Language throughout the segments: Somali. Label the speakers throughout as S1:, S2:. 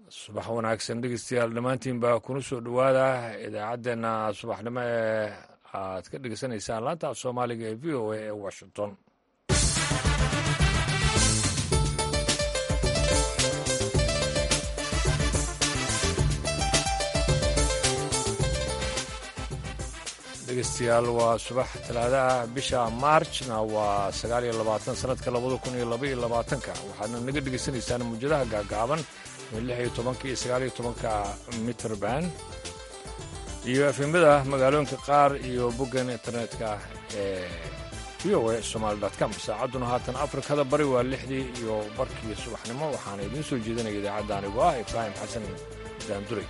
S1: subax wanaagsan dhegeystayaal dhammaantiin baa kuna soo dhowaada idaacaddeenna subaxnimo ee aad ka dhegeysanaysaan laanta af soomaaliga ee v o a ee washington dhegeystayaal waa subax talaadaah bisha maarjna waa sagaal iyo labaatan sanadka labada kun iyo laba iyo labaatanka waxaadna naga dhegeysanaysaan muwjadaha gaagaaban lix iyo tobanka iyo sagaal iyo tobanka mitrband iyo efemada magaalooyinka qaar iyo boggan internetka ee v o a somaali com saacadduna haatan afrikada bari waa lixdii iyo barkii subaxnimo waxaana idiin soo jeedinaya idaacadda anigoo ah ibraahim xasan daanduray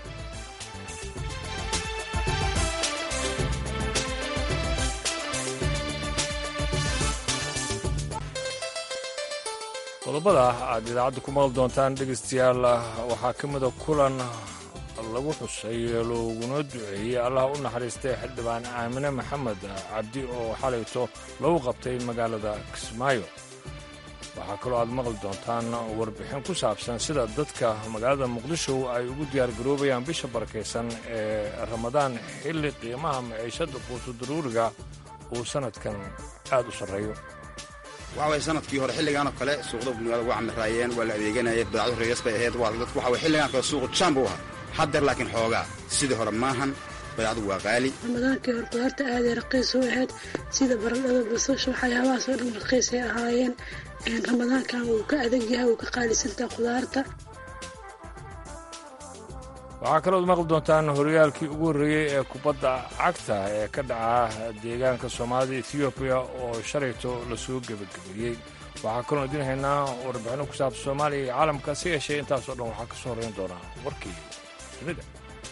S1: qodobada aad idaacadda ku maqli doontaan dhegaystayaal waxaa ka mida kulan lagu xusay looguna duceeyey allah u naxariistay xildhibaan aamine maxamed cabdi oo xalayto lagu qabtay magaalada kismaayo waxaa kaloo aad maqli doontaan warbixin ku saabsan sida dadka magaalada muqdisho ay ugu diyaargaroobayaan bisha barakaysan ee ramadaan xilli qiimaha maciishadda quutudaruuriga uu sannadkan aad u sarreeyo
S2: waxa way sanadkii hore xilligaanoo kale suuqda magaalada waa camiraayeen waa la adeeganayay badacdu reegas bay ahayd waa dadku waxa way xilligaan kale suuqu jaan buu ahaa haddeer laakiin xoogaa sidii hore maahan badacdu waa qaali
S3: ramadaankii hore qudaarta aaday raqiis u ahayd sida baradhada basasha waxyaabahaasoo dhan raqiisay ahaayeen ramadaankan wuu ka adag yahay wuu ka qaalisantaha qudaarta
S1: waxaa kalood maqli doontaan horyaalkii ugu horreeyey ee kubadda cagta ee ka dhaca deegaanka soomaalida etoobiya oo shalayto lasoo gebagabeeyey waxaa kaloo idin haynaa warbixinno ku saabsan soomaaliya iyo caalamka si yeeshee intaasoo dhan waxaa ka soo horrayn doonaa warkii dunida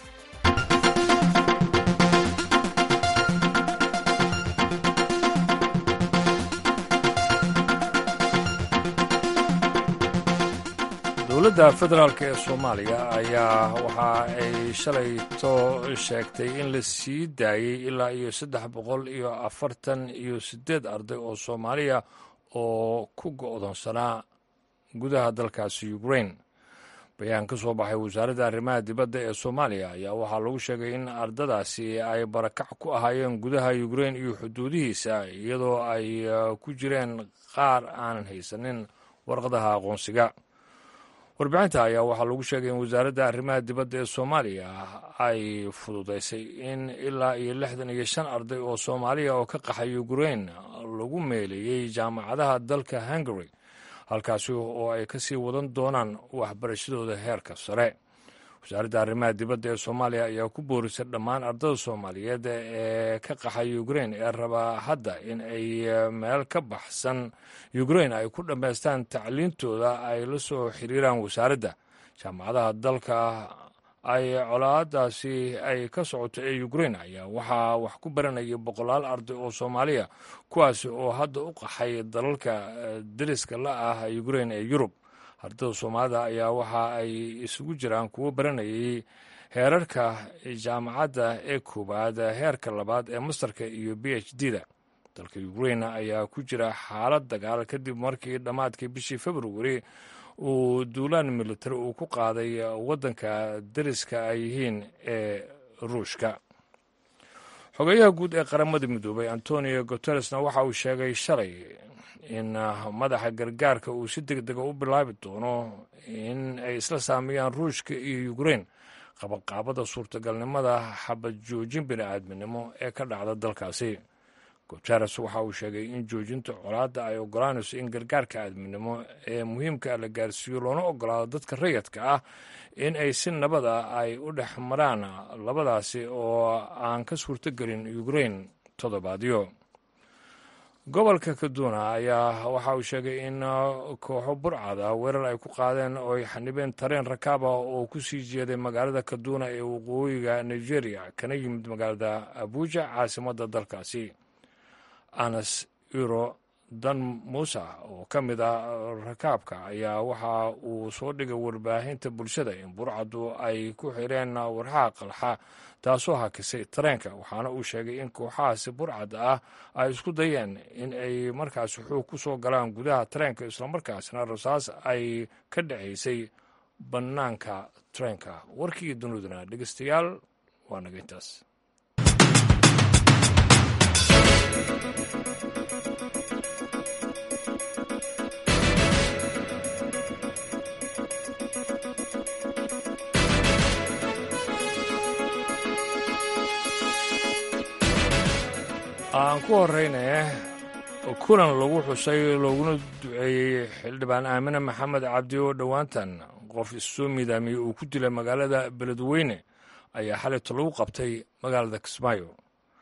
S1: dowladda federaalk ee soomaaliya ayaa waxa ay shalayto sheegtay in la sii daayey ilaa iyo saddex boqol iyo afartan iyo siddeed arday oo soomaaliya oo ku go'doonsanaa gudaha dalkaasi ukrain bayaan ka soo baxay wasaaradda arrimaha dibadda ee soomaaliya ayaa waxaa lagu sheegay in ardadaasi ay barakac ku ahaayeen gudaha ukrain iyo xuduudihiisa iyadoo ay ku jireen qaar aanan haysanin warqadaha aqoonsiga warbixinta ayaa waxaa lagu sheegay in wasaaradda arrimaha dibadda ee soomaaliya ay fududaysay in ilaa iyo lixdan iyo shan arday oo soomaaliya oo ka qaxay ukrain lagu meeleeyey jaamacadaha dalka hungary halkaasi oo ay ka sii wadan doonaan waxbarashadooda heerka sare wasaaradda arrimaha dibadda ee soomaaliya ayaa ku boorisay dhammaan ardada soomaaliyeed ee ka qaxay ukrain ee rabaa hadda in ay meel ka baxsan ukrain ay ku dhammaystaan tacliintooda ay la soo xiriiraan wasaaradda jaamacadaha dalka ay colaadaasi ay ka socoto ee ukrain ayaa waxaa wax ku baranaya boqolaal arday oo soomaaliya kuwaasi oo hadda u qaxay dalalka deriska la ah ukrain ee yurub ardada soomaalida ayaa waxa ay isugu jiraan kuwo baranayay heerarka jaamacadda ee koowaad heerka labaad ee mastarka iyo b h d da dalka ukrain ayaa ku jira xaalad dagaal kadib markii dhammaadkii bishii februari uu duulaan militari uu ku qaaday waddanka deriska ay yihiin ee ruushka xogeyaha guud ee qaramada midoobay antonio guteresna waxa uu sheegay shalay in madaxa gargaarka uu si deg dega u bilaabi doono in ay isla saameeyaan ruushka iyo ukrain qabanqaabada suurtagalnimada xabad joojin bini'aadminimo ee ka dhacda dalkaasi guteres waxa uu sheegay in joojinta colaadda ay ogolaanayso in gargaarka aadminimo ee muhiimka la gaarsiiyo loona ogolaado dadka rayadka ah in ay si nabad ah ay u dhex maraan labadaasi oo aan ka suurtogelin ukrain toddobaadyo gobolka kaduna ayaa waxa uu sheegay in kooxo burcad ah weerar ay ku qaadeen oo ay xanibeen tareen rakaab ah oo ku sii jeeday magaalada kaduna ee waqooyiga nigeria kana yimid magaalada abuja caasimadda dalkaasi anas iro dan muuse oo ka mid ah rakaabka ayaa waxa uu soo dhigay warbaahinta bulshada in burcaddu ay ku xireen warxaha qalxa taasoo hakisay tareenka waxaana uu sheegay in kooxahaasi burcad ah ay isku dayeen in ay markaasi xoog ku soo galaan gudaha tareenka islamarkaasna rasaas ay ka dhacaysay bannaanka treenka warkii duniduna dhegeystayaal waa naga intaas aan ku horeynaye kulan lagu xusay looguna duceeyey xildhibaan aamine maxamed cabdi oo dhowaantan qof issoo midaamiyey uu ku dilay magaalada beledweyne ayaa xalayto lagu qabtay magaalada kismaayo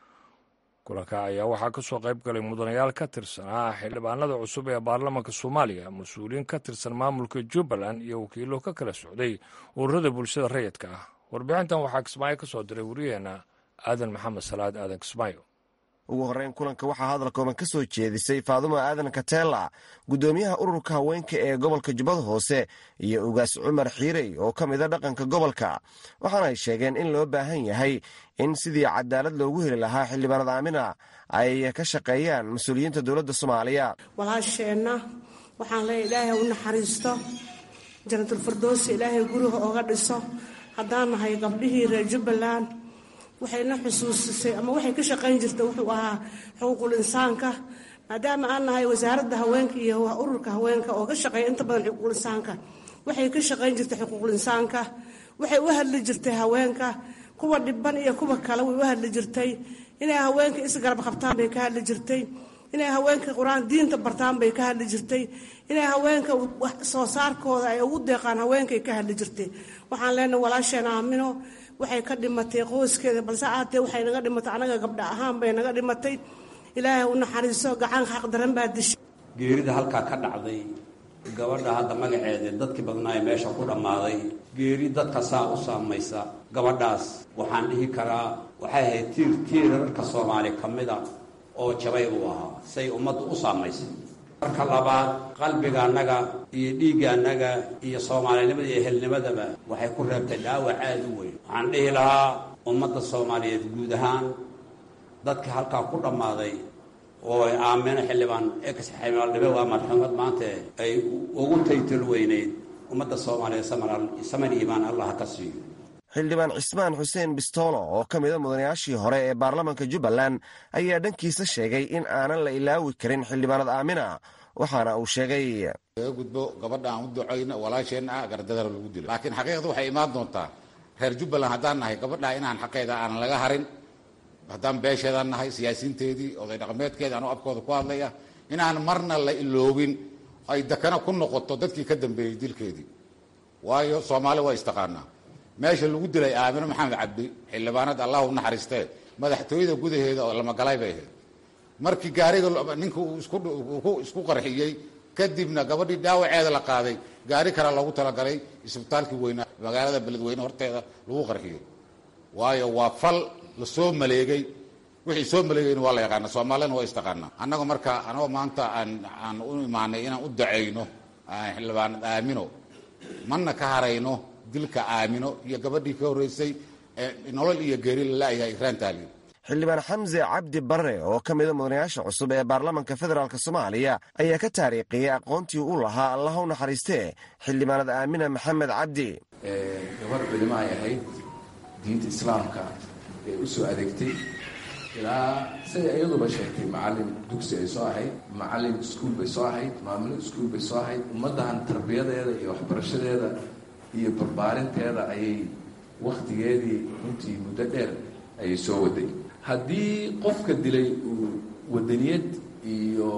S1: kulanka ayaa waxaa ka soo qayb galay mudanayaal ka tirsanaa xildhibaanada cusub ee baarlamaanka soomaaliya mas-uuliyiin ka tirsan maamulka jubbaland iyo wakiilo ka kala socday ururada bulshada rayidka ah warbixintan waxaa kismaayo ka soo diray wariyaheenna aadan maxamed salaad aadan kismaayo
S4: ugu horreyn kulanka waxaa hadal kooban ka soo jeedisay faadumo aadan kateela guddoomiyaha ururka haweenka ee gobolka jubbada hoose iyo ugaas cumar xiirey oo ka mida dhaqanka gobolka waxaana ay sheegeen in loo baahan yahay in sidii cadaalad loogu heli lahaa xildhibaanada aamina ay ka shaqeeyaan mas-uuliyiinta dowladda soomaaliya
S5: walaasheenna waxaan leeya ilaahay u naxariisto janatulfirdoosi ilaahay guriga ooga dhiso haddaan nahay gabdhihii reer jubbaland waxayna xusuusisay ama waxay ka shaqayn jirta wuxuu ahaa xuquuqul insaanka maadaama aan nahay wasaaradda haweenka iyo ururka haweenka oo ka shaqeeya inta badan xuquuqul insaanka waxay ka shaqayn jirtay xuquuqul insaanka waxay u hadli jirtay haweenka kuwa dhiban iyo kuwa kale way u hadli jirtay inay haweenka isgarab qabtaan bay ka hadli jirtay inay haweenka qur-aan diinta bartaan bay ka hadli jirtay inay haweenka soo saarkooda ay ugu deeqaan haweenkay ka hadli jirtay waxaan leenahay walaasheen aamino waxay ka dhimatay qoyskeeda balse aatee waxay naga dhimatay anaga gabdha ahaan bay naga dhimatay ilaahay u naxariiso gacan xaq daran baa dishay
S6: geerida halkaa ka dhacday gabadha hadda magaceeda dadkii badnaaye meesha ku dhammaaday geeri dadka saa u saamaysa gabadhaas waxaan dhihi karaa waxay ahayd tiir tiirarka soomaali ka mida oo jabay uu ahaa say ummaddu u saamaysay marka labaad qalbiga annaga iyo dhiigga annaga iyo soomaalinimada iyo ehelnimadaba waxay ku reebtay dhaawac aada u weyn waxaan dhihi lahaa ummadda soomaaliyeed guud ahaan dadka halkaa ku dhammaaday oo ay aamino xildhibaan ex xildhibaandhibe waa marxuumad maanta ay ugu taytal weyneyd ummadda soomaaliyeed saman iimaan allah ka siiyo
S4: xildhibaan cismaan xuseen bistoolo oo ka mida mudanayaashii hore ee baarlamaanka jubbaland ayaa dhankiisa sheegay in aanan la ilaawi karin xildhibaanad aamina waxaana uu sheegay
S7: laga gudbo gabadha aan u ducayno walaasheenna ah gardadara lagu dilo laakiin xaqiiqda waxay imaan doontaa reer jubbaland haddaan nahay gabadha inaan xaqeeda aanan laga harin haddaan beesheedaan nahay siyaasiinteedii oday dhaqameedkeeda anuu afkooda ku hadlaya inaan marna la iloobin ay dakana ku noqoto dadkii ka dambeeyey dilkeedii waayo soomaali waa istaqaanaa meesha lagu dilay aamino maxamed cabdi xildhibaanada allah u naxariistee madaxtooyada gudaheeda oo lamagalay bay ahayd markii gaariga ninka uu isku qarxiyey kadibna gabadhii dhaawaceeda la qaaday gaari kale loogu talagalay isbitaalkii weynaa magaalada beledweyne horteeda lagu qarxiyey waayo waa fal lasoo maleegay wixii soo maleegayna waa la yaqaana soomaalina waa istaqaanaa annaga marka anagoo maanta aan aan u imaanay inaan u dacayno xildhibaanad aamino mana ka harayno dilka aamino iyo gabadhii ka horreysay nolol iyo geeri lalayahay ikraan taaliyo
S4: xildhibaan xamse cabdi barre oo ka mida mudanayaasha cusub ee baarlamaanka federaalk soomaaliya ayaa ka taariikhiyey aqoontii u lahaa allah u naxariistee xildhibaanad aamina maxamed cabdi
S8: gabar culimo ay ahayd diinta islaamka ee u soo adeegtay ilaa siday iyaduba sheegtay macalin dugsi ay soo ahayd macalin iskuul bay soo ahayd maamulo iskuul bay soo ahayd ummaddan tarbiyadeeda iyo waxbarashadeeda iyo barbaarinteeda ayay wakhtigeedii runtii muddo dheer ayay soo waday haddii qofka dilay uu wadaniyad iyo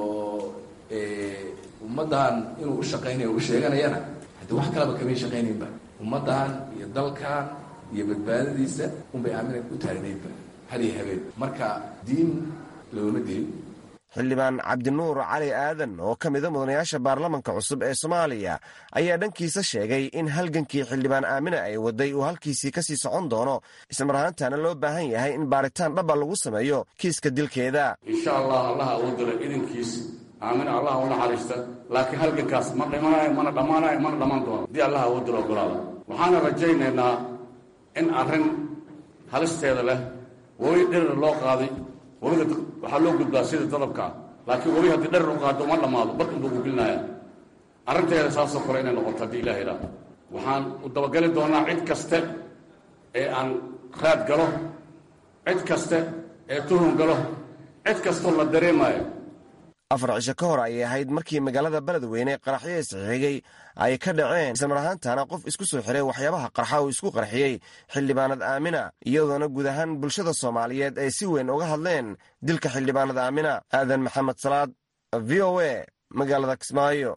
S8: ummaddan inuu u shaqaynayo u sheeganayana haddii wax kaleba kamay shaqaynaynba ummaddan iyo dalkan iyo badbaadadiisa unbay aamina u taagnaydba hadiyo habeen marka diin looma dilin
S4: xildhibaan cabdinuur cali aadan oo ka mida mudanayaasha baarlamanka cusub ee soomaaliya ayaa dhankiisa sheegay in halgankii xildhibaan aamina ay waday uu halkiisii kasii socon doono ismar ahaantaana loo baahan yahay in baaritaan dhaba lagu sameeyo kiiska dilkeeda
S9: insha allah allaha uu dilo idankiis aamina allaha u naxariista laakiin halgankaas ma dhimanayo mana dhammaanayo mana dhammaan doono haddii allaha uu dilo ogolaada waxaana rajaynaynaa in arrin halisteeda leh weli dherer loo qaaday weliga waxaa loo gudbaa sida dadabkaa laakiin weli haddii dherer u qaado uma dhammaado barkan buu ku gelinaya arrinteeda saasoo kale inay noqoto haddii ilaha idhaah waxaan u dabagali doonaa cid kaste ee aan raad galo cid kaste ee tuhun galo cid kastoo la dareemayo
S4: afar cisho ka hor ayay ahayd markii magaalada beledweyne qaraxyo isxigay ay ka dhaceen islamar ahaantana qof isku soo xiray waxyaabaha qarxa uu isku qarxiyey xildhibaanad aamina iyadoona guud ahaan bulshada soomaaliyeed ay si weyn uga hadleen dilka xildhibaanad aamina aadan maxamed salaad v o a magaalada kismaayo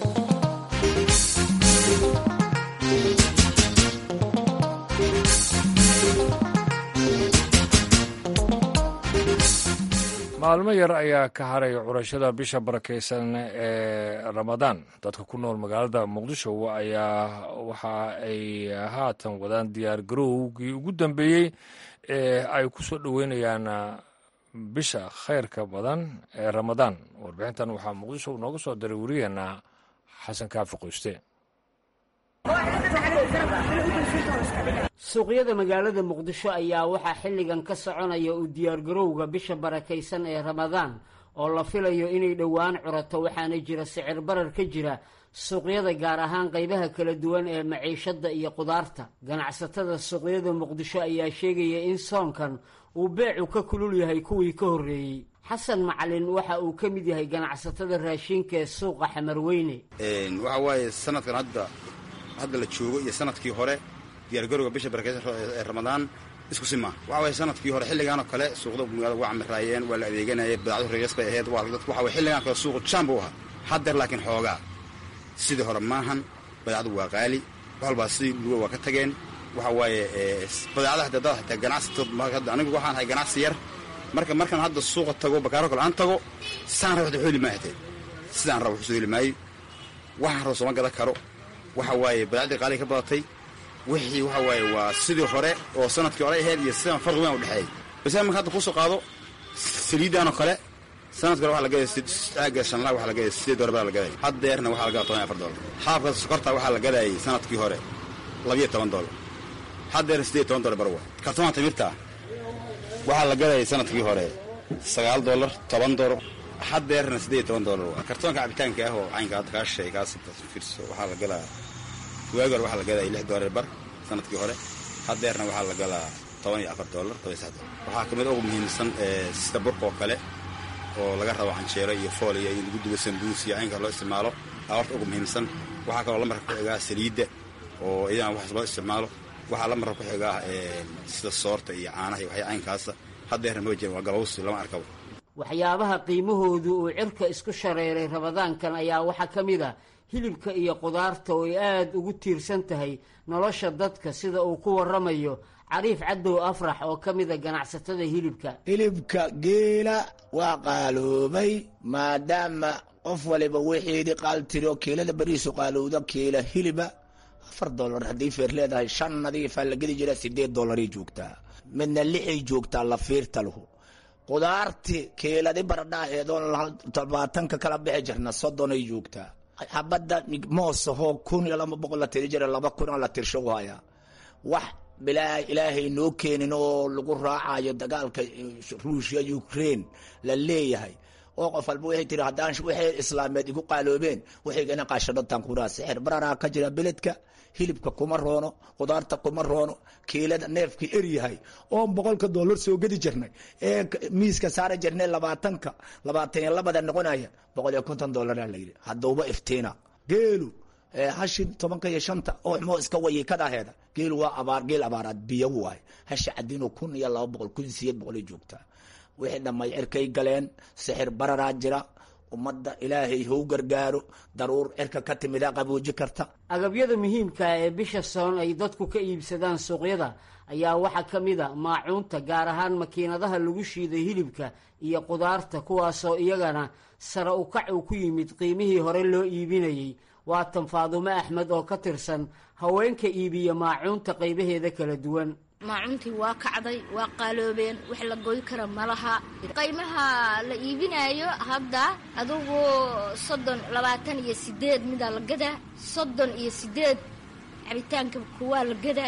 S1: maalmo yar ayaa ka haray curashada bisha barakaysan ee ramadaan dadka ku nool magaalada muqdisho ayaa waxa ay haatan wadaan diyaar garowgii ugu dambeeyey ee ay ku soo dhoweynayaan bisha khayrka badan ee ramadaan warbixintan waxaa muqdisho nooga soo diray wariyaheena xasan kaafi qoyste
S10: suuqyada magaalada muqdisho ayaa waxaa xilligan ka soconaya u diyaargarowga bisha barakaysan ee ramadaan oo la filayo inay dhowaan curato waxaana jira sicir barar ka jira suuqyada gaar ahaan qaybaha kala duwan ee maciishada iyo qudaarta ganacsatada suuqyada muqdisho ayaa sheegaya in soonkan uu beecu ka kulul yahay kuwii ka horreeyey xasan macalin waxa uu ka mid yahay ganacsatada raashinka ee suuqa xamarweyne
S2: waxa waaye sanadkan hadda hadda la joogo iyo sanadkii hore diyaargarowga bisha barakeysan ee ramadaan isku si maaha waxa waye sanadkii hore xilligaan oo kale suuqda magaalada waa camiraayeen waa la adeeganayay badacdu reegas bay ahayd waa dadku waxa waye xilligaan kale suuqu jaan buu ahaa haddeer laakiin xoogaa sidii hore maahan badacdu waa qaali waxalbaa sidii luga waa ka tageen waxa waaye badeecada hataa dad hataa ganacsatood hadda anigu waxaan ahay ganacsi yar marka markaan hadda suuqa tago bakaaro kale aan tago saan raba waxda heli maayo hatee sidaan raba waxu soo heli maayo waxaan raba sooma gadan karo waxa waaye badacdii qaaliga ka badatay wixii waxa waaye waa sidii hore oo sanadkii hore ahayd iyo sidaan farqi weyn u dhexeeyey base marka hadda kusoo qaado saliidan oo kale sanadkii hore waxa la gadaya aaga shanlaa waxa la gadaya sideed dolar baa la gadaya haddeerna waxaa la gadaya toban iyo afar dolar xaabka sokorta waxaa la gadayay sanadkii hore labiyo toban dolar haddeerna sideed toban dolar bar waa kartoonka timirta waxaa la gadayay sanadkii hore sagaal dolar toban dolar haddeerna sideed toban dolar waa kartoonka cabitaanka ah oo caynka hadda kaa shay kaas fiirso waxaa la galaa waagi hore waxaa la gadaya lix dolar bar sanadkii hore haddeerna waxaa la galaa toban iyo afar dolar toban iyo sax dolar waxaa kamid ugu muhiimsan sida burka oo kale oo laga rabo canjeero iyo fooliya iyo lagu dubo sambuus iyo caynka loo isticmaalo aa horta ugu muhiimsan waxaa kaloo la marka ku xigaa saliidda oo iyadana waxaas loo isticmaalo waxaa la marka ku xigaa sida soorta iyo caanaha iyo waxya caynkaasa haddeerna ma jiran waa galowsi lama arkabo
S10: waxyaabaha qiimahoodu uu cirka isku shareeray ramadaankan ayaa waxaa ka mid a hilibka iyo qudaarta oo ay aada ugu tiirsan tahay nolosha dadka sida uu ku waramayo cariif cadow afrax oo ka mida ganacsatada hilibka
S11: hilibka geela waa qaaloobay maadaama qof waliba wixiidii qaaltiro kiilada beriisu qaalowda kiila hiliba afar dolar haddii feer leedahay shan nadiifaa la gedi jira sideed dolaray joogtaa midna lixay joogtaa la fiirta lahu qudaarti kiiladi baradhaaheedoon labaatanka kala bixi jirna soddonay joogtaa xabadda moosahoo kun iyo laba boqol la tiri jira laba kun oo la tirsho hayaa wax bilaa ilaahay noo keenin oo lagu raacayo dagaalka ruushya ukraine la leeyahay oo qof walba waxay tiri haddaan waxay islaameed igu qaaloobeen waxaygana qaashadhotaan kuraa sixir bararaa ka jira beledka hilibka kuma roono qudaarta kuma roono kiilada neefkii eryahay oon boqolka dollar soo gedi jirnay ee miiska saari jirnay labaatanka labaatan iyo labada noqonaya boqol iyo konton dollaraa layidhi haddauba iftiina geelu hashi tobanka iyo shanta oo moo iska wayikadaheeda geelu waa abaar geel abaaraad biyo waay hashi cadiino kun iyo laba boqol kun sideed boqolay joogtaa wixii dhammay cirkay galeen sixir bararaa jira ummadda ilaahay hou gargaaro daruur cirka ka timida qabooji karta
S10: agabyada muhiimka ee bisha soon ay dadku ka iibsadaan suuqyada ayaa waxaa ka mid a maacuunta gaar ahaan makiinadaha lagu shiiday hilibka iyo qudaarta kuwaasoo iyagana sare ukac uu ku yimid qiimihii hore loo iibinayey waatan faadumo axmed oo ka tirsan haweenka iibiya maacuunta qaybaheeda kala duwan
S12: maacuuntii waa kacday waa qaaloobeen wax la goy kara malaha qaymaha la iibinaayo hadda adugu soddon labaatan iyo sideed midaa la gadaa soddon iyo sideed cabitaanka kuwaa la gadaa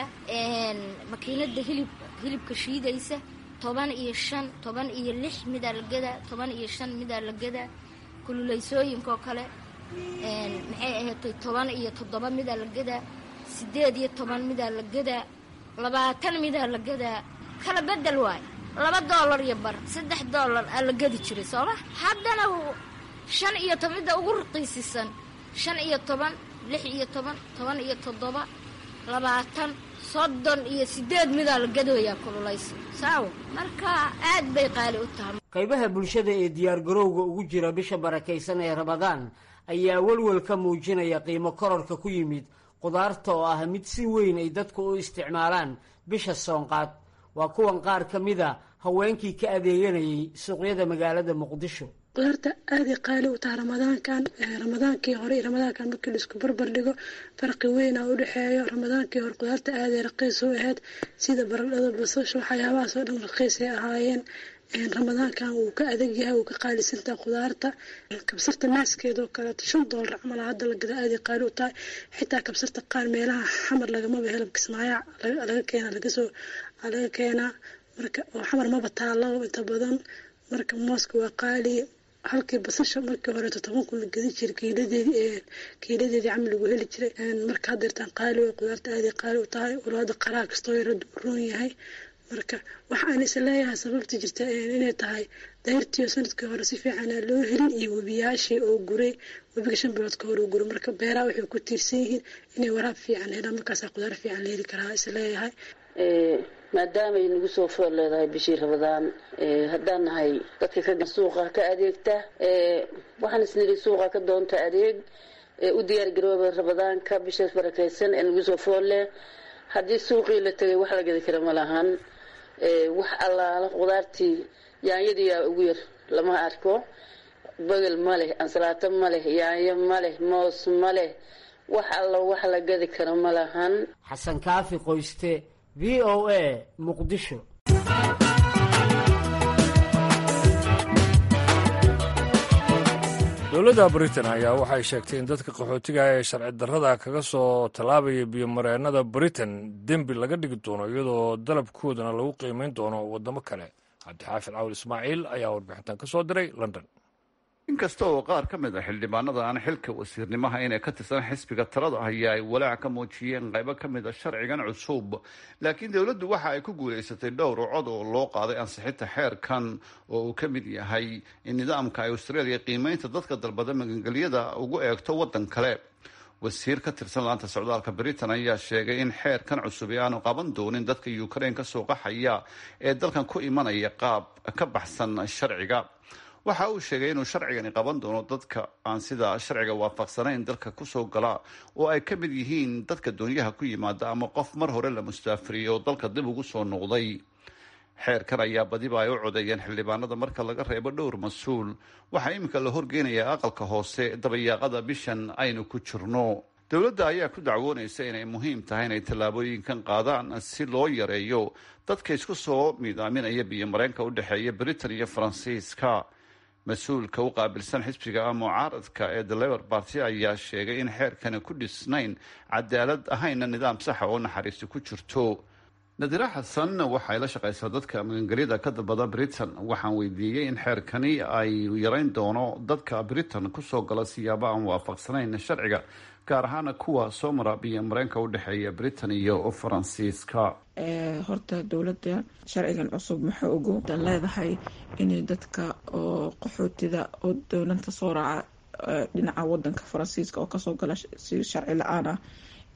S12: makiinada hilib hilibka shiidaysa toban iyo shan toban iyo lix midaa la gadaa toban iyo shan midaa la gadaa kululeysooyinkaoo kale maxay ahaatay toban iyo toddoba midaa la gadaa siddeed iyo toban midaa la gadaa labaatan midaa la gadaa kala bedel waay laba doolar iyo bar saddex doolar aa la gadi jiray sooma haddana shan iyo toban midda ugu raqiisisan shan iyo toban lix iyo toban toban iyo toddoba labaatan soddon iyo siddeed midaa la gadooyaa kululaysa saawo marka aad bay qaali u tahay
S10: qaybaha bulshada ee diyaargarowga ugu jira bisha barakaysan ee ramadaan ayaa welwel ka muujinaya qiimo kororka ku yimid qudaarta oo ah mid si weyn ay dadku u isticmaalaan bisha soonqaad waa kuwan qaar ka mida haweenkii ka adeeganayay suuqyada magaalada muqdisho
S3: qudaarta aaday qaali u taha ramadaankan ramadaankii hore iyo ramadaankan markii la isku barbar dhigo farqi weyn aa u dhexeeyo ramadaankii hore qudaarta aaday raqiis u ahayd sida baradhada basasha waxyaabahaas oo dhan raqiisay ahaayeen ramadaankan wuu ka adag yahay wuu ka qaalisantaha qudaarta kabsarta naaskeedoo kaleeto shan doolar camal hadda la gada aaday qaali u tahay xitaa kabsarta qaar meelaha xamar lagamaba helo kismaayo laga keena lagasoo laga keenaa marka oo xamar maba taalo inta badan marka mooska waa qaali halkii basasha markii horeeto toban kun la gedi jiray kiiladeedii kiiladeedii camal lagu heli jiray marka haddeertaan qaali way qudaarta aaday qaali u tahay walaada qaraa kastoo yarada u roon yahay marka waxa aan is leeyahay sababta jirta inay tahay dayrtiiyo sanadkii hore si fiican aan loo helin iyo webiyaashii oo guray webiga shan bilood ka hore oo guray marka beeraha waxay ku tiirsan yihiin inay waraab fiican helaan markaasaa qudaar fiican la heli karaa is leeyahay
S13: maadaamay nagu soo foor leedahay bishii rabadaan haddaan nahay dadka ka suuqa ka adeegta waxaan isniri suuqa ka doonta adeeg u diyaar garooba rabadaanka bishaas barakaysan ee nagu soo foor leh haddii suuqii la tegay wax la gadi kara ma lahan wax allaala qudaartii yaanyadiyaa ugu yar lama arko bagel ma leh ansalaato ma leh yaanyo ma leh moos ma leh wax alla wax la gadi kara ma lahan
S10: xasan kaafi qoyste v o a muqdisho
S1: dowladda britain ayaa waxay sheegtay in dadka qaxootiga ee sharci darrada kaga soo tallaabaya biyomareennada britain dembi laga dhigi doono iyadoo dalabkoodana lagu qiimayn doono waddamo kale cabdixaafid cawl ismaaciil ayaa warbixintan ka soo diray london
S14: inkasta oo qaar ka mid a xildhibaanada aan xilka wasiirnimaha inay ka tirsan xisbiga talada haya ay walaac ka muujiyeen qaybo ka mid a sharcigan cusub laakiin dowladdu waxa ay ku guulaysatay dhowr cod oo loo qaaday ansixinta xeerkan oo uu ka mid yahay in nidaamka ay australia qiimeynta dadka dalbada magangelyada ugu eegto waddan kale wasiir ka tirsan laanta socdaalka britain ayaa sheegay in xeerkan cusub ee aanu qaban doonin dadka ukraine ka soo qaxaya ee dalkan ku imanaya qaab ka baxsan sharciga waxa uu sheegay inuu sharcigani qaban doono dadka aan sida sharciga waafaqsanayn dalka kusoo gala oo ay ka mid yihiin dadka doonyaha ku yimaada ama qof mar hore la mustaafiriyey oo dalka dib ugu soo noqday xeerkan ayaa badiba ay u codeeyeen xildhibaanada marka laga reebo dhowr mas-uul waxaa iminka la horgeynayaa aqalka hoose dabayaaqada bishan aynu ku jirno dowladda ayaa ku dacwoonaysa inay muhiim tahay inay tallaabooyinkan qaadaan si loo yareeyo dadka isku soo miidaaminaya biyomareenka u dhexeeya britain iyo faransiiska mas-uulka u qaabilsan xisbiga mucaaradka ee the labor party ayaa sheegay in xeerkani ku dhisnayn cadaalad ahayna nidaam saxa oo naxariisti ku jirto nadira xasan waxay la shaqaysaa dadka magangelyada ka dalbada britain waxaan weydiiyey in xeerkani ay yareyn doono dadka britain kusoo gala siyaabo aan waafaqsanayn sharciga gaar ahaana kuwa soo mara biyo mareenka u dhexeeya britain iyo faransiiska
S15: horta dowladda sharcigan cusub maxaa ugu dan leedahay inay dadka oo qaxootida oo dowlanta soo raaca dhinaca wadanka faransiiska oo kasoo gala si sharci la-aan ah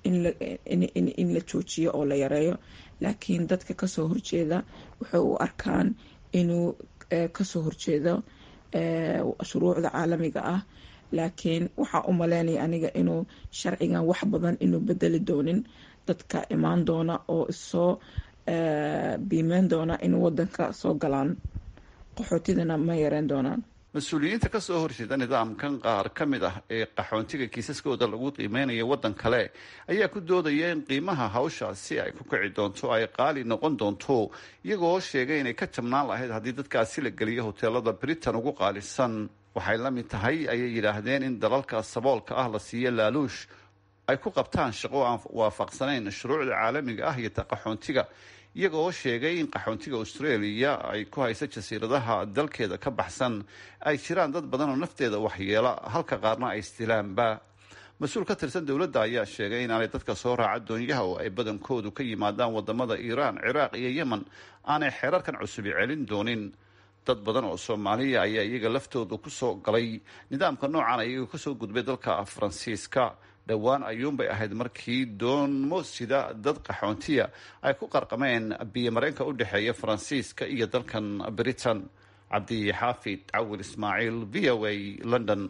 S15: in la joojiyo oo la yareeyo laakiin dadka kasoo horjeeda waxay u arkaan inuu kasoo horjeedo shuruucda caalamiga ah laakiin waxaa u maleynaya aniga inuu sharcigan wax badan inuu bedeli doonin dadka imaan doona oo isoo biimeyn doona in wadanka soo galaan qaxootidana ma yareen doonaan
S14: mas-uuliyiinta kasoo horjeeda nidaamkan qaar ka mid ah ee qaxoontiga kiisaskooda lagu qiimeynayo waddan kale ayaa ku doodaya in qiimaha hawshaasi ay ku kici doonto ay qaali noqon doonto iyagoo sheegay inay ka jabnaan lahayd haddii dadkaasi la geliyo hoteelada britain ugu qaalisan waxay la mid tahay ayay yidhaahdeen in dalalka saboolka ah la siiyo laaluush ay ku qabtaan shaqo aan waafaqsanayn shuruucda caalamiga ah iyo ta qaxoontiga iyagoo sheegay in qaxoontiga australia ay ku haysa jasiiradaha dalkeeda ka baxsan ay jiraan dad badan oo nafteeda waxyeela halka qaarna ay istilaanba mas-uul ka tirsan dowladda ayaa sheegay inaanay dadka soo raaca doonyaha oo ay badankoodu ka yimaadaan wadamada iiraan ciraaq iyo yemen aanay xeerarkan cusubi celin doonin dad badan oo soomaaliya ayaa iyaga laftooda kusoo galay nidaamka noocan iyagoo kasoo gudbay dalka faransiiska dhowaan ayuunbay ahayd markii doonmo sida dad qaxoontiya ay ku qarqameen biyomareenka u dhexeeya faransiiska iyo dalkan britain cabdi xaafid cawil ismaaciil v o a london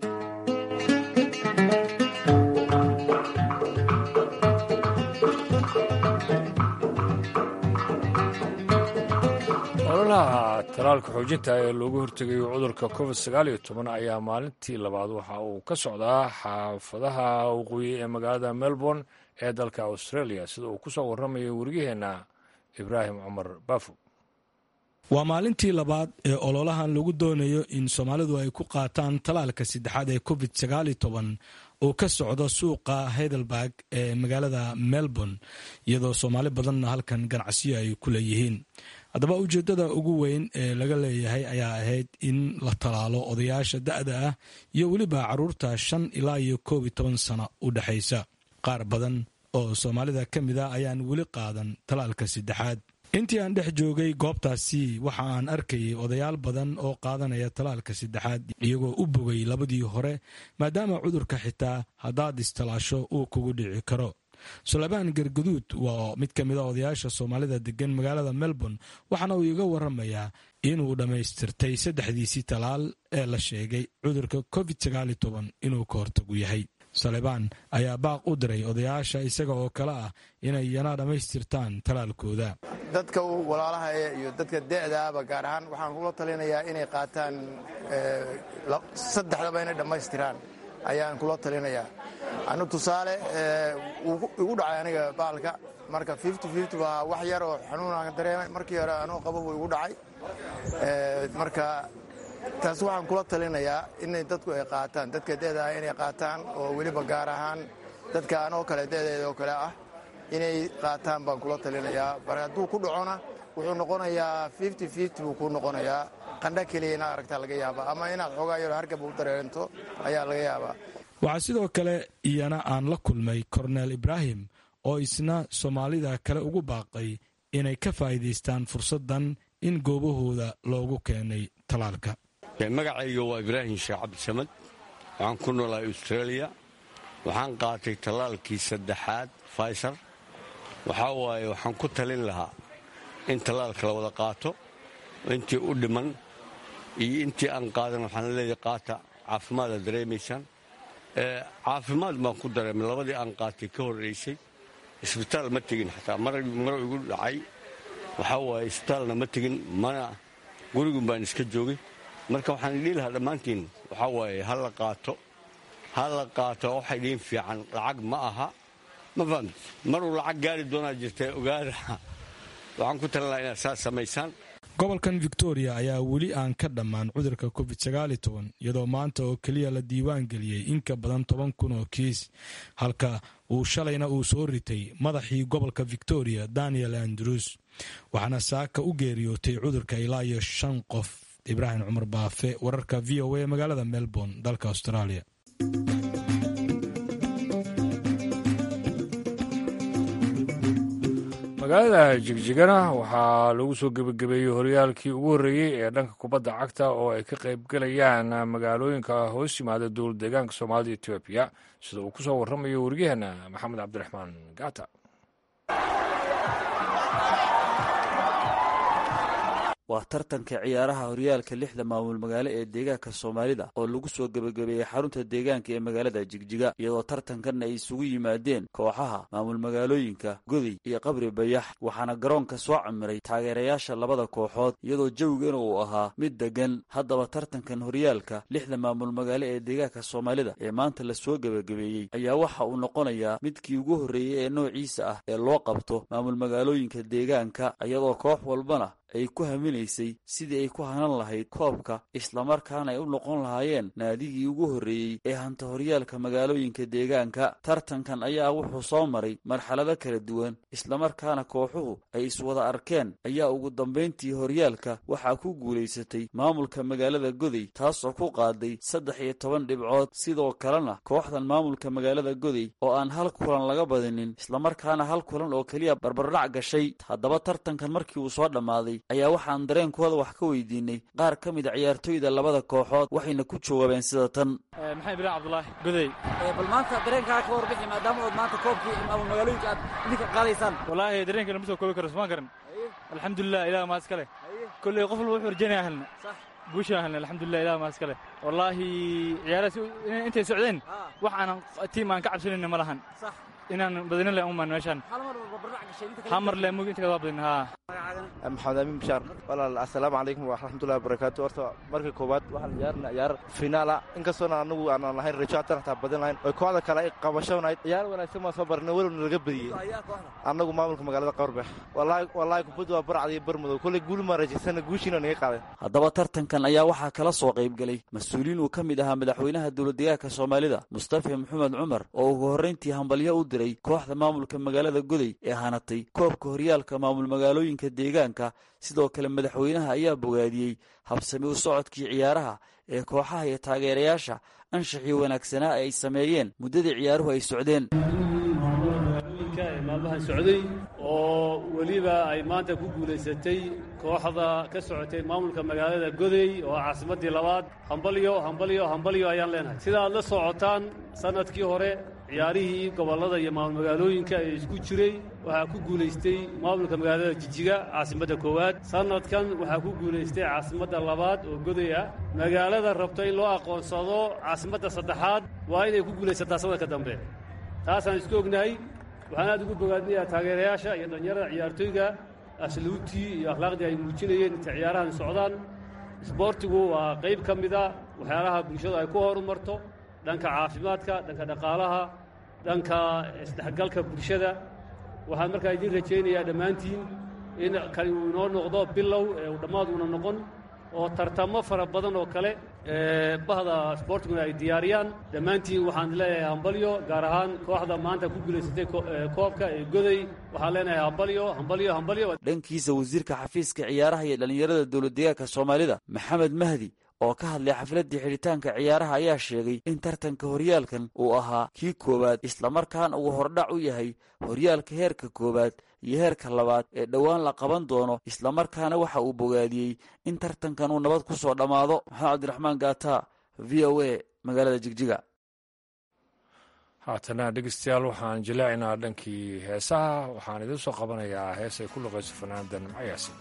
S1: ololaha talaalka xoojinta ee loogu hortegayo cudurka covid sagaal iyo toban ayaa maalintii labaad waxa uu ka socdaa xaafadaha waqooyi ee magaalada melbourne ee dalka australia sida uu kusoo waramayo wariyaheenna ibraahim cumar baafo
S16: waa maalintii labaad ee ololahan lagu doonayo in soomaalidu ay ku qaataan talaalka saddexaad ee covid sagaal iyo toban uu ka socdo suuqa heidelberg ee magaalada melbourne iyadoo soomaali badanna halkan ganacsiyo ay ku leeyihiin haddaba ujeeddada ugu weyn ee laga leeyahay ayaa ahayd in la talaalo odayaasha da'da ah iyo weliba carruurta shan ilaa iyo koob iyo toban sano u dhexaysa qaar badan oo soomaalida ka mid a ayaan weli qaadan talaalka saddexaad intii aan dhex joogay goobtaasi waxa aan arkayay odayaal badan oo qaadanaya talaalka saddexaad iyagoo u bogay labadii hore maadaama cudurka xitaa haddaad istalaasho uu kugu dhici karo suleymaan gargaduud waa mid ka mid a odayaasha soomaalida degan magaalada melbourne waxaana uu iga waramayaa inuu dhammaystirtay saddexdiisii talaal ee la sheegay cudurka covid sagaal iyo toban inuu ka hortagu yahay salebaan ayaa baaq u diray odayaasha isaga oo kale ah inay yana dhammaystirtaan talaalkooda
S17: dadka walaalaha iyo dadka de'daaba gaar ahaan waxaan kula talinayaa inay qaataan saddexdaba inay dhammaystiraan ayaan kula talinayaa anu tusaale igu dhacay aniga baalka marka waa wax yar oo xanuunaan dareemay markii hore anuu qabo buu igu dhacay marka taas waxaan kula talinayaa inay dadku ay qaataan dadka de'daa inay qaataan oo weliba gaar ahaan dadka anoo kale de'deeda oo kale ah inay qaataan baan kula talinayaa mar hadduu ku dhacona wuxuu noqonayaa buu ku noqonayaa qandha keliya inaad aragtaa laga yaabaa ama inaad xoogaa yaro hargab u dareento ayaa laga yaabaa
S16: waxaa sidoo kale iyana aan la kulmay korneel ibraahim oo isna soomaalida kale ugu baaqay inay ka faa'iidaystaan fursaddan in goobahooda loogu keenay talaalka
S18: magacayga waa ibraahim sheekh cabdisamad waxaan ku noolahay australia waxaan qaatay tallaalkii saddexaad faysar waxaa waaye waxaan ku talin lahaa in tallaalka la wada qaato intii u dhiman iyo intii aan qaadan waxaan leeyahay qaata caafimaada dareemaysaan caafimaad baan ku dareemay labadii aan qaatay ka horraysay isbitaal ma tegin xataa maro igu dhacay waxaa waaye isbitaalna ma tegin mana gurigun baan iska joogay marka waxaan idhihi lahaa dhammaantiin waxaa waaye ha la qaato ha la qaato waxa idiin fiican lacag ma aha ma fahamt maruu lacag gaari doonaa jirta ogaada waxaan ku talin lahaa inaad saas samaysaan
S16: gobolkan victoria ayaa weli aan ka dhammaan cudurka covid sagaali toban iyadoo maanta oo keliya la diiwaan geliyey in ka badan toban kun oo kiis halka uu shalayna uu soo ritay madaxii gobolka victoria daniel andrews waxaana saaka u geeriyootay cudurka ilaa iyo shan qof ibraahim cumar baafe wararka v o a magaalada melbourne dalka australia
S1: magaalada jigjigana waxaa lagu soo gebagabeeyey horyaalkii ugu horreeyey ee dhanka kubadda cagta oo ay ka qaybgalayaan magaalooyinka hoos yimaada dowlad deegaanka soomaalida etoobiya sida uu ku soo warramayo waryaheena maxamed cabdiraxmaan gaata
S19: waa tartanka ciyaaraha horyaalka lixda maamul magaalo ee deegaanka soomaalida oo lagu soo gebagabeeyey xarunta deegaanka ee magaalada jigjiga iyadoo tartankan ay isugu yimaadeen kooxaha maamul magaalooyinka goday iyo qabri bayax waxaana garoonka soo camiray taageerayaasha labada kooxood iyadoo jawigana uu ahaa mid degan haddaba tartankan horyaalka lixda maamul magaalo ee deegaanka soomaalida ee maanta lasoo gebagabeeyey ayaa waxa uu noqonayaa midkii ugu horreeyey ee noociisa ah ee loo qabto maamul magaalooyinka deegaanka iyadoo koox walbana ay ku haminaysay sidii ay ku hanan lahayd koobka islamarkaana ay u noqon lahaayeen naadigii ugu horreeyey ee hanta horyaalka magaalooyinka deegaanka tartankan ayaa wuxuu soo maray marxalado kala duwan islamarkaana kooxuhu ay iswada arkeen ayaa ugu dambayntii horyaalka waxaa ku guulaysatay maamulka magaalada goday taasoo ku qaaday saddex iyo toban dhibcood sidoo kalena kooxdan maamulka magaalada goday oo aan hal kulan laga badinin islamarkaana hal kulan oo keliya barbardhac gashay haddaba tartankan markii uu soo dhammaaday ayaa waxaan dareenkooda wax ka weydiinay qaar ka mid a ciyaartooyda labada kooxood waxayna ku jawaabeen sida tan
S20: maxamed bilaan cabdulaahi goday
S10: bal maanta dareenkaa ka warbixi maadaama ood maanta koobkii maamul magaalooyinka aad idinka qaadaysaan
S20: wallaahi dareenka lama soo koobi karo sumaan karan alxamdulilah ilaah maa iska leh kolley qof walba wuxuu rajaynaya helna guushaan helna alxamdulilah ilaah maa iska leh wallaahi ciyaarahaas intay socdeen wax aanan tiim aan ka cabsanayna ma lahan inaan badinin le umaan meeshaan hamar le mug inta waa badin haa
S21: maxamed amiin bishaar walaal assalaamu calaykum waraxmatullahi wabarakaatu horta marka koowaad waxaan ciyaarna ciyaar finaala inkastoona anagu aanan lahayn rajo hataan hataa badin lahayn oo kooxda kale ay qabashanayd ciyaar wanaagsan baan soo barnay welowna laga badiyey annagu maamulka magaalada qawarbex wallaahi kubaddu waa barcad iyo barmadow kolley guul maan rajaysana guushiina naga qaaday
S19: haddaba tartankan ayaa waxaa kala soo qaybgelay mas-uuliin uu ka mid ahaa madaxweynaha dowladdegaanka soomaalida mustafa maxamed cumar oo ugu horrayntii hambalyo u diray kooxda maamulka magaalada goday ee hanatay koobka horyaalka maamul magaalooyinka deegaanka sidoo kale madaxweynaha ayaa bogaadiyey habsami u socodkii ciyaaraha ee kooxaha iyo taageerayaasha anshaxii wanaagsanaa ay sameeyeen muddadii ciyaaruhu ay socdeen
S22: maalmahan socday oo weliba ay maanta ku guulaysatay kooxda ka socotay maamulka magaalada godey oo caasimaddii labaad hambalyo hambalyo hambalyo ayaan leenahay sida aad la socotaan sannadkii hore ciyaarihii gobollada iyo maamul magaalooyinka ee isku jiray waxaa ku guulaystay maamulka magaalada jijiga caasimadda koowaad sannadkan waxaa ku guulaystay caasimadda labaad oo goday ah magaalada rabto in loo aqoonsado caasimadda saddexaad waa inay ku guulaysataa sannadka dambe taasaan isku ognahay waxaan aad ugu bogaadinayaa taageerayaasha iyo dhallinyarada ciyaartooyga asluubtii iyo akhlaaqdii ay muujinayeen inta ciyaarahan socdaan isboortigu waa qayb ka mida waxyaalaha bulshadu ay ku horumarto dhanka caafimaadka dhanka dhaqaalaha dhanka isdhexgalka bulshada waxaan markaa idiin rajaynayaa dhammaantiin in kani uu inoo noqdo bilow ee uu dhammaad uuna noqon oo tartamo fara badan oo kale bahda sboortiguna ay diyaariyaan dhammaantiin waxaan leeyahay hambalyo gaar ahaan kooxda maanta ku guulaysatay koobka ee goday waxaan leenahay hambalyo hambalyo hambalyo
S19: dhankiisa wasiirka xafiiska ciyaaraha iyo dhallinyarada dowladdegaanka soomaalida maxamed mahdi oo ka hadlay xafladdii xidhitaanka ciyaaraha ayaa sheegay in tartanka horyaalkan uu ahaa kii koowaad islamarkaana uu hordhac u yahay horyaalka heerka koowaad iyo heerka labaad ee dhowaan la qaban doono islamarkaana waxa uu bogaadiyey in tartankan uu nabad ku soo dhammaado maxamed cabdiraxmaan gaata v o a magaalada jigjiga
S1: haatana dhegeystayaal waxaan jilaacinaa dhankii heesaha waxaan idiin soo qabanayaa hees ay ku luqayso fanaanada nimco yaasin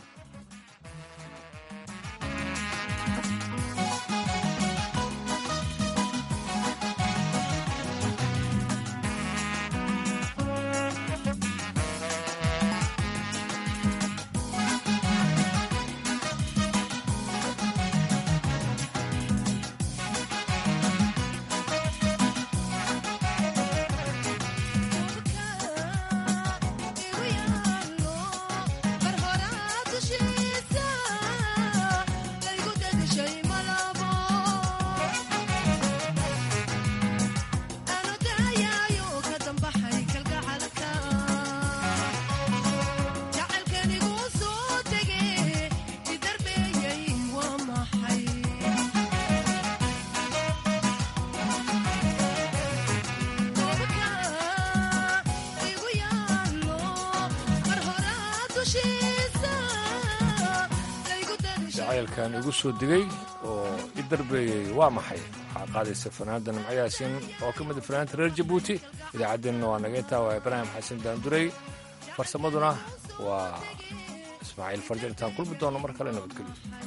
S1: jacaylkan igu soo digay oo i darbeeyey waa maxay waxaa qaadaysa fanaanda nimco yaasiin oo ka mida fanaanta reer jabuuti idaacaddeenna waa naga intaa waa ibraahim xasan daanduray farsamaduna waa ismaaciil farjar intaan kulmi doono mar kale nabadgelyo